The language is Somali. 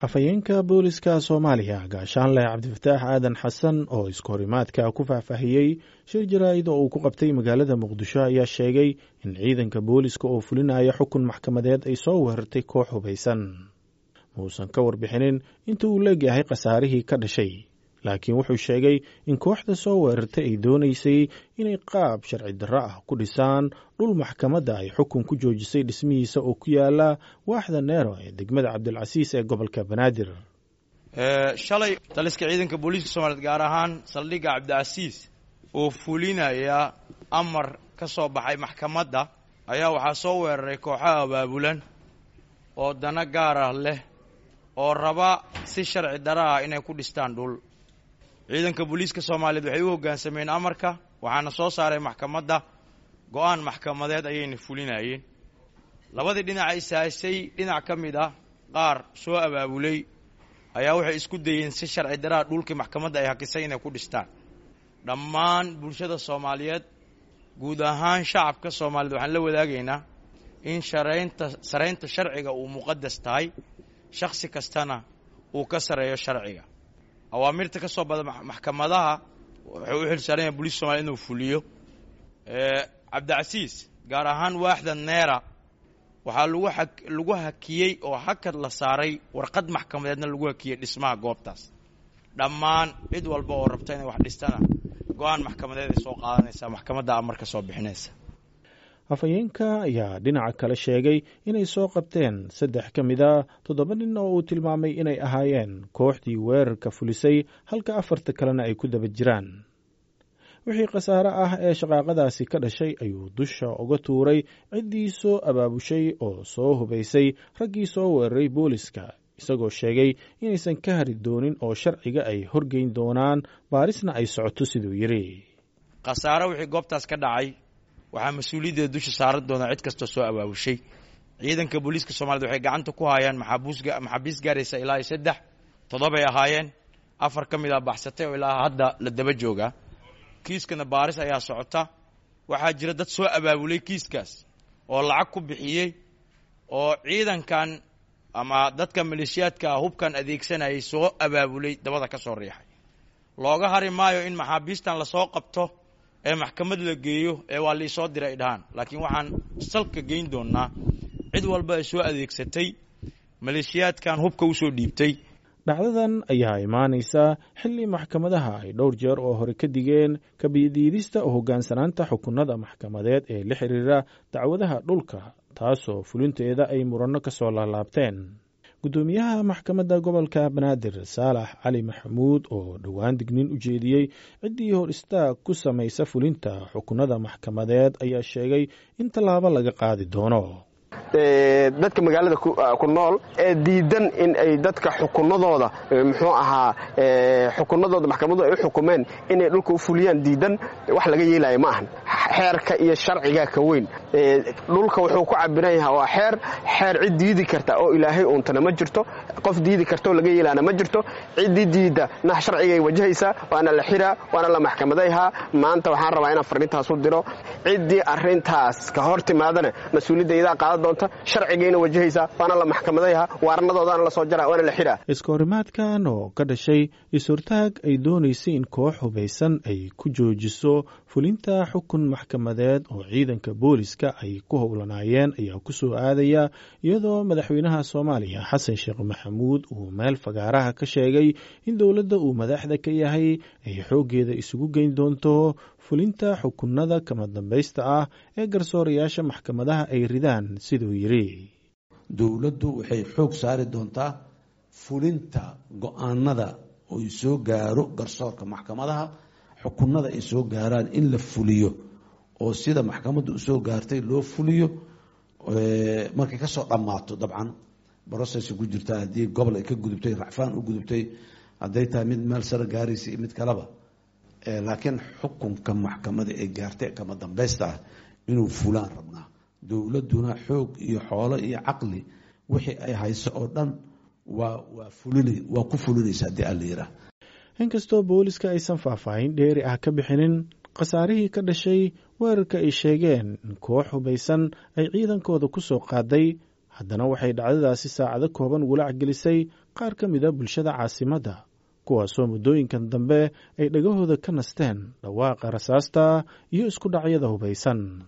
afhayeenka booliska soomaaliya gaashaanleh cabdifataax aadan xasan oo iskahorimaadka ku faahfaahiyey shir jaraa'id oo uu ku qabtay magaalada muqdisho ayaa sheegay in ciidanka booliska oo fulinaya xukun maxkamadeed ay soo weerartay koox hubaysan muusan ka warbixinin inta uu leegyahay khasaarihii ka dhashay laakiin wuxuu sheegay in kooxda soo weerartay ay doonaysay inay qaab sharci darro ah ku dhisaan dhul maxkamadda ay xukun ku joojisay dhismihiisa oo ku yaala waaxda neero ee degmada cabdilcasiis ee gobolka banaadir shalay taliska ciidanka booliiska soomaliyeed gaar ahaan saldhigga cabdicasiis oo fulinaya amar ka soo baxay maxkamadda ayaa waxaa soo weeraray kooxaha abaabulan oo dana gaar ah leh oo raba si sharci darro ah inay ku dhistaan dhul ciidanka booliiska soomaaliyeed waxay u hoggaansameen amarka waxaana soo saaray maxkamadda go-aan maxkamadeed ayayna fulinayeen labadii dhinaca isaasay dhinac ka mid ah qaar soo abaabulay ayaa waxay isku dayeen si sharci daraa dhulkii maxkamadda ay hakisay inay ku dhistaan dhammaan bulshada soomaaliyeed guud ahaan shacabka soomaaliyeed waxaan la wadaagaynaa in sharaynta saraynta sharciga uu muqadas tahay shakhsi kastana uu ka sareeyo sharciga awaamirta ka soo bada maxkamadaha wuxuu u xilsaaran yahay booliiska somaliyed inuu fuliyo cabdicasiis gaar ahaan waaxda neera waxaa lagu a lagu hakiyey oo hakad la saaray warqad maxkamadeedna lagu hakiyey dhismaha goobtaas dhammaan cid walba oo rabta inay wax dhistana go-aan maxkamadeed ay soo qaadanaysaa maxkamadda amar ka soo bixinaysa afhayeenka ayaa dhinaca kale sheegay inay soo qabteen saddex ka mid a toddoba nin oo uu tilmaamay inay ahaayeen kooxdii weerarka fulisay halka afarta kalena ay ku daba jiraan wixii khasaare ah ee shaqaaqadaasi ka dhashay ayuu dusha uga tuuray ciddii soo abaabushay oo soo hubaysay raggii soo weeraray booliska isagoo sheegay inaysan ka hari doonin oo sharciga ay horgeyn doonaan baarisna ay socoto siduu yidhi khasaare wixii goobtaas ka dhacay waxaa mas-uuliyaddeeda dusha saaran doonaa cid kastoo soo abaabushay ciidanka booliiska soomaaliyed waxay gacanta ku haayaan maxaabiis gaaraysa ilaa iyo saddex toddobay ahaayeen afar ka mid a baxsatay oo ilaa hadda la daba joogaa kiiskana baaris ayaa socota waxaa jira dad soo abaabulay kiiskaas oo lacag ku bixiyey oo ciidankan ama dadka maleeshiyaadka ah hubkan adeegsanayay soo abaabulay dabada ka soo riixay looga hari maayo in maxaabiistan lasoo qabto ee maxkamad la geeyo ee waa liisoo diray dhahaan laakiin waxaan salka geyn doonnaa cid walba ay soo adeegsatay maleeshiyaadkan hubka usoo dhiibtay dhacdadan ayaa imaanaysa xilli maxkamadaha ay dhowr jeer oo hore ka digeen kabiyadiidista oo hoggaansanaanta xukunada maxkamadeed ee la xiriira dacwadaha dhulka taasoo fulinteeda ay muranno ka soo laalaabteen guddoomiyaha maxkamadda gobolka banaadir saalax cali maxamuud oo dhowaan dignin u jeediyey ciddii hor istaag ku samaysa fulinta xukunada maxkamadeed ayaa sheegay in tallaabo laga qaadi doono dadka magaalada ku nool ee diidan in ay dadka xukunadooda muxuu ahaa xukunadooda maxkamadooda ay u xukumeen inay dhulka u fuliyaan diidan wax laga yeelaya ma ahan xeerka iyo sharciga ka weyn dhulka wuxuu ku cabiran yahaa waa xeer xeer cid diidi karta oo ilaahay uuntana ma jirto qof diidi kartaoo laga yeelaana ma jirto ciddii diidda nah sharcigay wajahaysaa waana la xiraa waana la maxkamadayhaa maanta waxaan rabaa inaan farrintaas u diro ciddii arrintaas ka hor timaadana mas-uuliyadda iyadaa qaadan doonta sharcigayna wajahaysaa waana la maxkamadayhaa waarnadoodaana la soo jaraa waana la xiraa iskahorimaadkan oo ka dhashay is-hortaag ay doonaysay in koox hubaysan ay ku joojiso fulinta xukun maxkamadeed oo ciidanka booliska ay ku howlanaayeen ayaa ku soo aadaya iyadoo madaxweynaha soomaaliya xasan sheekh maxamuud uu meel fagaaraha ka sheegay in dowladda uu madaxda ka yahay ay xooggeeda isugu geyn doonto fulinta xukunada kama dambaysta ah ee garsoorayaasha maxkamadaha ay ridaan siduu yidhi dowladdu waxay xoog saari doontaa fulinta go-aanada oy soo gaaro garsoorka maxkamadaha xukunada ay soo gaaraan in la fuliyo oo sida maxkamaddu usoo gaartay loo fuliyo markay kasoo dhammaato dabcan brocess ku jirta haddii gobol ay ka gudubtay racfaan u gudubtay hadday tahay mid meel sare gaaraysa iyo mid kaleba laakiin xukunka maxkamada ee gaartay kama dambaysta ah inuu fulaan rabnaa dowladduna xoog iyo xoolo iyo caqli wixii ay hayso oo dhan waa waa fulin waa ku fulinaysa haddii alla yiraa inkastoo booliska aysan faahfaahin dheeri ah ka bixinin khasaarihii ka dhashay weerarka ay sheegeen in koox hubaysan ay ciidankooda ku soo qaaday haddana waxay dhacdadaasi saacado kooban walaac gelisay qaar ka mida bulshada caasimadda kuwaasoo muddooyinkan dambe ay dhagahooda ka nasteen dhawaaqa rasaasta iyo isku dhacyada hubaysan